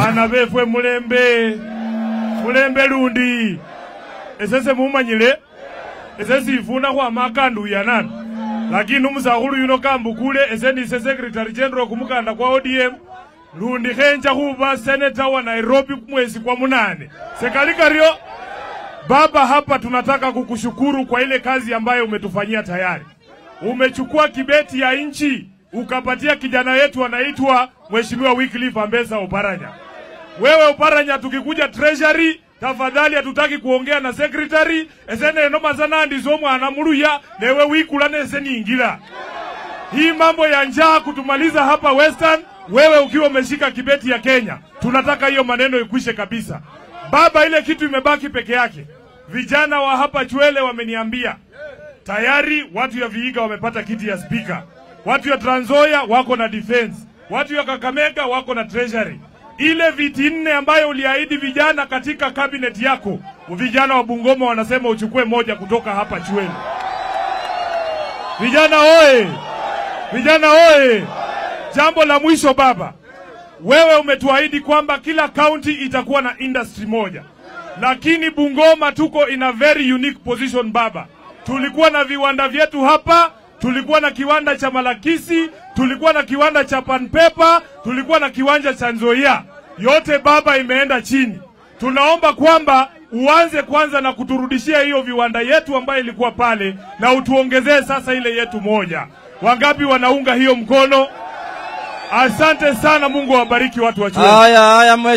bana befwe mulembe mulembe lundi esese mumanyile ese sifuna khwama akanduyanana lakini umusakhulu yuno kambukule ese nise secretary general kumukanda kwa odm lundi khenja khuba seneta wa nairobi mwezi kwa munane sekali karyo baba hapa tunataka kukushukuru kwa ile kazi ambayo umetufanyia tayari umechukua kibeti ya nchi ukapatia kijana wetu anaitwa mheshimiwa Wycliffe Ambesa Oparanya. Wewe Oparanya, tukikuja treasury, tafadhali hatutaki kuongea na secretary esene noma sana ndizo mwana muluya newe wikula nese niingila hii mambo ya njaa kutumaliza hapa Western, wewe ukiwa umeshika kibeti ya Kenya, tunataka hiyo maneno ikwishe kabisa. Baba, ile kitu imebaki peke yake. Vijana wa hapa Chwele wameniambia tayari watu ya Vihiga wamepata kiti ya spika, watu ya Trans Nzoia wako na defense, watu ya Kakamega wako na treasury. Ile viti nne ambayo uliahidi vijana katika cabinet yako, vijana wa Bungoma wanasema uchukue moja kutoka hapa Chwele. Vijana oye! Vijana oye! Jambo la mwisho baba, wewe umetuahidi kwamba kila kaunti itakuwa na industry moja, lakini Bungoma tuko in a very unique position baba. Tulikuwa na viwanda vyetu hapa, tulikuwa na kiwanda cha Malakisi, tulikuwa na kiwanda cha Panpepa, tulikuwa na kiwanja cha Nzoia. Yote baba imeenda chini. Tunaomba kwamba uanze kwanza na kuturudishia hiyo viwanda yetu ambayo ilikuwa pale, na utuongezee sasa ile yetu moja. Wangapi wanaunga hiyo mkono? Asante sana, Mungu awabariki watu wa Chwele. Haya haya